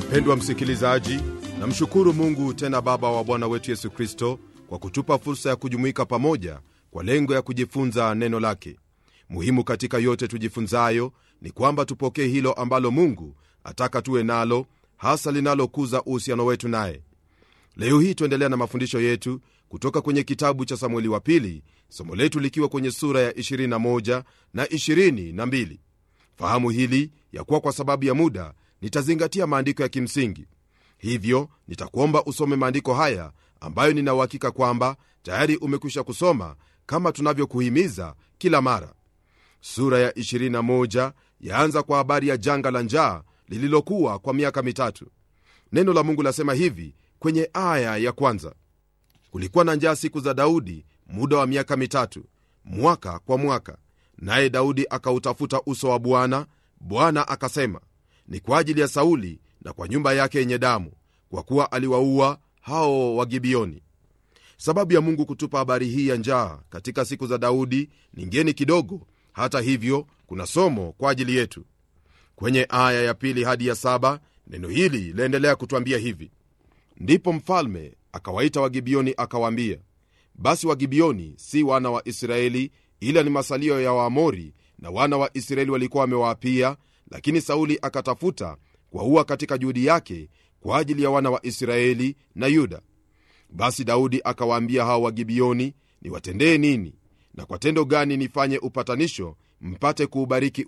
mpendwa msikilizaji namshukuru mungu tena baba wa bwana wetu yesu kristo kwa kutupa fursa ya kujumuika pamoja kwa lengo ya kujifunza neno lake muhimu katika yote tujifunzayo ni kwamba tupokee hilo ambalo mungu ataka tuwe nalo hasa linalokuza uhusiano wetu naye leo hii tuendelea na mafundisho yetu kutoka kwenye kitabu cha samueli wa pili somo letu likiwa kwenye sura ya 21 na 22 fahamu hili ya kuwa kwa sababu ya muda nitazingatia maandiko ya kimsingi hivyo nitakuomba usome maandiko haya ambayo ninauhakika kwamba tayari umekwisha kusoma kama tunavyokuhimiza kila mara sura ya 21 yaanza kwa habari ya janga la njaa lililokuwa kwa miaka mitatu neno la mungu lasema hivi kwenye aya ya kwanza kulikuwa na njaa siku za daudi muda wa miaka mitatu mwaka kwa mwaka naye daudi akautafuta uso wa bwana bwana akasema ni kwa ajili ya sauli na kwa nyumba yake yenye damu kwa kuwa aliwaua hao wagibioni sababu ya mungu kutupa habari hii ya njaa katika siku za daudi ni ngeni kidogo hata hivyo kuna somo kwa ajili yetu kwenye aya ya pili hadi ya saba neno hili laendelea kutwambia hivi ndipo mfalme akawaita wagibioni akawaambia basi wagibioni si wana wa israeli ila ni masalio ya waamori na wana wa israeli walikuwa wamewaapia lakini sauli akatafuta kuwaua katika juhudi yake kwa ajili ya wana wa israeli na yuda basi daudi akawaambia hao wagibioni niwatendee nini na kwa tendo gani nifanye upatanisho mpate kuubariki